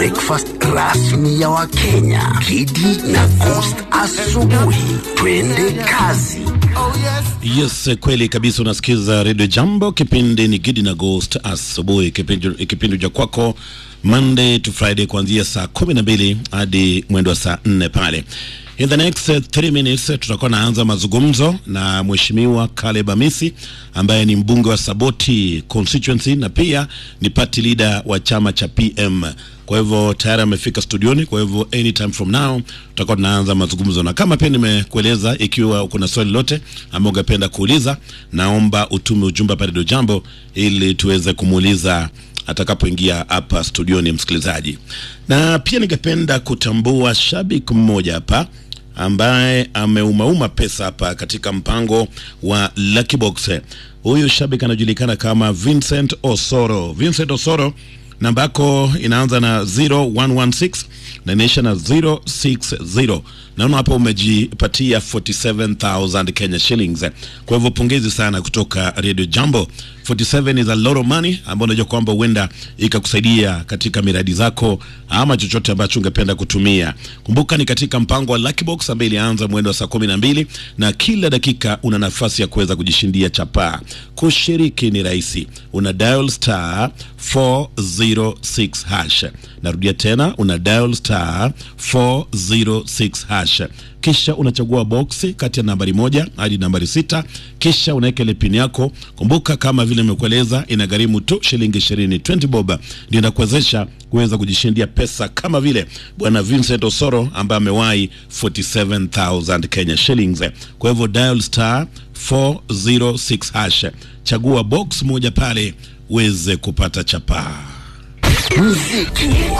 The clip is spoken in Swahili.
breakfast rasmi ya Wakenya. Kidi na Coast asubuhi. Twende kazi. Yes, kweli kabisa. Unasikiza Radio Jambo, kipindi ni Gidi na Ghost asubuhi, kipindi kipindi cha kwako Monday to Friday kuanzia saa kumi na mbili hadi mwendo wa saa nne pale. In the next uh, three minutes uh, tutakuwa naanza mazungumzo na Mheshimiwa Caleb Amisi ambaye ni mbunge wa Saboti constituency na pia ni party leader wa chama cha PM. Kwa hivyo tayari amefika studioni, kwa hivyo anytime from now tutakuwa tunaanza mazungumzo, na kama pia nimekueleza, ikiwa kuna swali lote ama ungependa kuuliza, naomba utume ujumbe pale Radio Jambo ili tuweze kumuuliza atakapoingia hapa studioni, msikilizaji. Na pia ningependa kutambua shabiki mmoja hapa ambaye ameumauma pesa hapa katika mpango wa Lucky Box. Huyu shabiki anajulikana kama Vincent Osoro. Vincent Osoro, namba yako inaanza na 0116 na inaisha na 060. Naona hapo umejipatia 47000 Kenya shillings. Kwa hivyo pongezi sana kutoka Radio Jambo. 47 is a lot of money ambayo unajua kwamba huenda ikakusaidia katika miradi zako ama chochote ambacho ungependa kutumia. Kumbuka ni katika mpango wa Lucky Box ambayo ilianza mwendo wa saa kumi na mbili na kila dakika una nafasi ya kuweza kujishindia chapaa. Kushiriki ni rahisi, una dial star 406 hash. Narudia tena, una dial star 406 hash kisha unachagua boksi kati ya nambari moja hadi nambari sita kisha unaweka ile pin yako. Kumbuka kama vile nimekueleza, inagharimu tu shilingi ishirini, 20 bob ndio inakuwezesha kuweza kujishindia pesa kama vile bwana Vincent Osoro ambaye amewahi 47000 Kenya shillings. Kwa hivyo dial star 406 hash, chagua box moja pale uweze kupata chapaa. Muziki